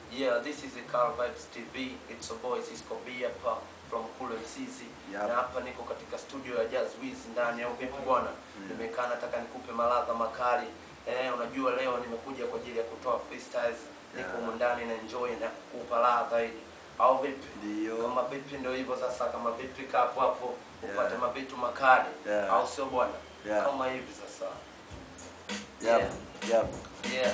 Yeah, this is the Car Vibes TV. It's a boy Cisco B hapa from Kule Msizi. Yep. Na hapa niko katika studio ya Jazz Wiz ndani au vipi bwana? Nimekaa nataka nikupe maladha makali. Eh, unajua leo nimekuja kwa ajili ya kutoa freestyles. Niko Yeah. humu ndani na enjoy na kukupa ladha hili. Au vipi? Ndio. Kama vipi ndio hivyo sasa kama vipi kaa hapo hapo upate Yeah. mabitu makali. Yeah. Au sio bwana? Yeah. Kama hivi sasa. Yep. Yep. Yeah.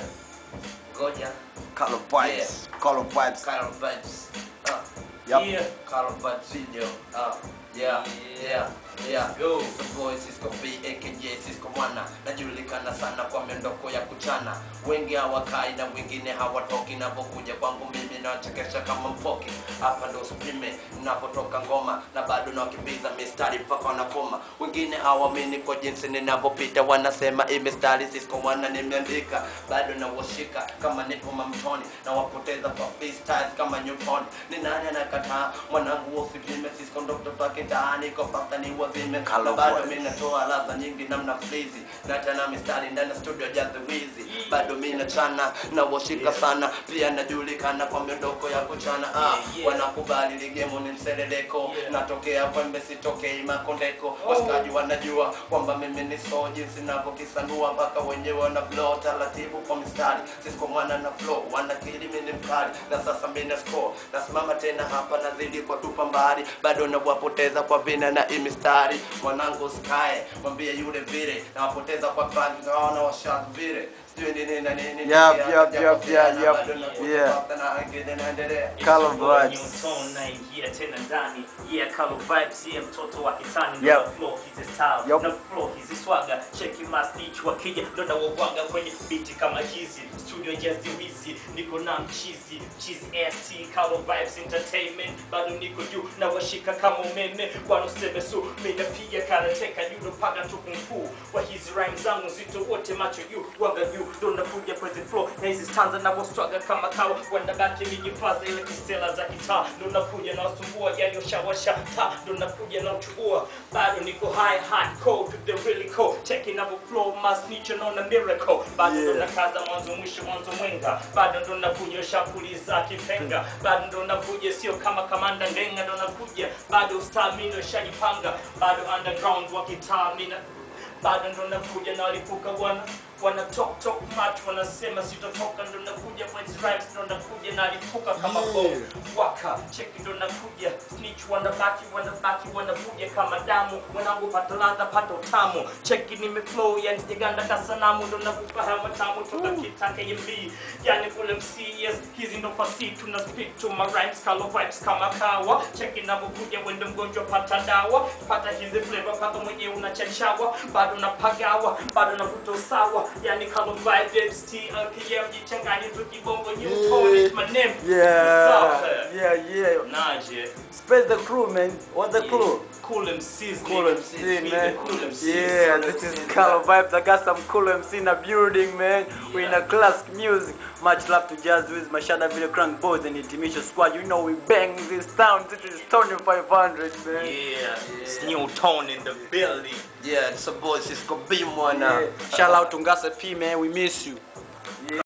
Ngoja. Color vibes. Color vibes. Car Vibes. Ah. Yep. Yeah. Carl Bud video. Uh, yeah, yeah, yeah. Go. It's the boy Cisco B aka Cisco Mwana. Najulikana sana kwa miondoko ya kuchana. Wengi hawakai na wengine hawatoki. Napokuja kwangu mimi nawachekesha kama mpoki. Hapa ndo usipime ninapotoka ngoma na bado nawakimbiza mistari mpaka wanakoma. Wengine hawaamini kwa jinsi ninavyopita, wanasema hii mistari Cisco Mwana nimeandika. Bado nawashika kama nipo mamtoni na wapoteza kwa freestyles kama Newton. Ni nani anakataa mwanangu usipime Cisco ndo mtoto wake ndani kwa pasta ni wazime na Color bado voice. mimi natoa ladha nyingi namna flizi na tena mistari ndani ya studio Jazz the Wiz bado mimi nachana na washika sana pia najulikana kwa miondoko ya kuchana ah, Yeah. wanakubali ligemo ni mseleleko Yeah. natokea kwembe sitokei makondeko washikaji wanajua kwamba mimi ni so jinsi navyokisanua mpaka wenyewe wana flow taratibu kwa mistari Cisco mwana na flow wanakili mimi ni mkali na sasa mimi na score nasimama tena hapa nazidi kwa tupa mbali bado nawapoteza kwa vina na hii mistari mwanangu sky mwambie yule vile nawapoteza kwa fani naona washat vile sijui ni nini na nini Yup, yup, yup, yup, yup. Bado nakuta Yeah. pasta na wengine naendelea Color It's your boy vibes. Newton naingia tena ndani yeah color vibes yeah mtoto wa kitani Yep. ndo na flow hizi style Yup. na flow hizi swaga cheki mastich wakija ndo na wawanga kwenye biti kama hizi studio Jazz Wizi niko na mchizi mchizi FT color vibes entertainment bado niko juu na washika kama umeme wanoseme su mimi napiga karateka judo mpaka tukumfu kwa hizi rhymes zangu zito wote macho juu wanga juu ndo nakuja kwenye flow na hizi stanza na waswaga kama kawa wanabaki nijifaza ile kisela za kitaa ndo nakuja na wasumbua yani ushawasha ta ndo nakuja na uchubua bado niko high hardcore to the really cold checking up flow must niche on a miracle bado ndo Yeah. nakaza mwanzo mwisho mwanzo mwenga bado ndo nakuja shakuliza kipenga bado ndo nakuja sio kama kamanda ndenga ndo nakuja bado stamina shajipanga bado underground wa kitaa mina bado ndo nakuja na walipuka wana wana talk talk much wanasema sitotoka ndo nakuja kwa hizi rhymes ndo nakuja na alipuka kama Yeah. bomu waka cheki ndo nakuja snitch wanabaki wanabaki wanavuja kama damu wanangu pata ladha pata utamu cheki nimeflow yani sijaganda kasanamu ndo nakupa haya matamu toka kitake yembi yani kule mcs hizi ndo fasi tuna speak to my rhymes color vibes kama kawa cheki navyokuja wende mgonjwa pata dawa pata hizi flavor paka mwenyewe unachachawa bado napagawa bado navuta usawa yani color vibes TLPM jichanganye tu kibongo Newton is my name Yeah. Sawa. Yeah, yeah. Naje. Space the crew, man. What's the crew? Cool MCs. Cool nigga. MC, Be man. the Cool MCs. Yeah, this is Color Vibes. I got some cool MC in the building, man. We're in a classic music. Much love to Jazz with Mashada Video Crank Boys and Intimation Squad. You know we bang this town. This is Tony 500, man. Yeah. It's new tone in the building. yeah it's a boy Cisco B mwana Yeah. Shout out to Ngasa P, man. We miss you.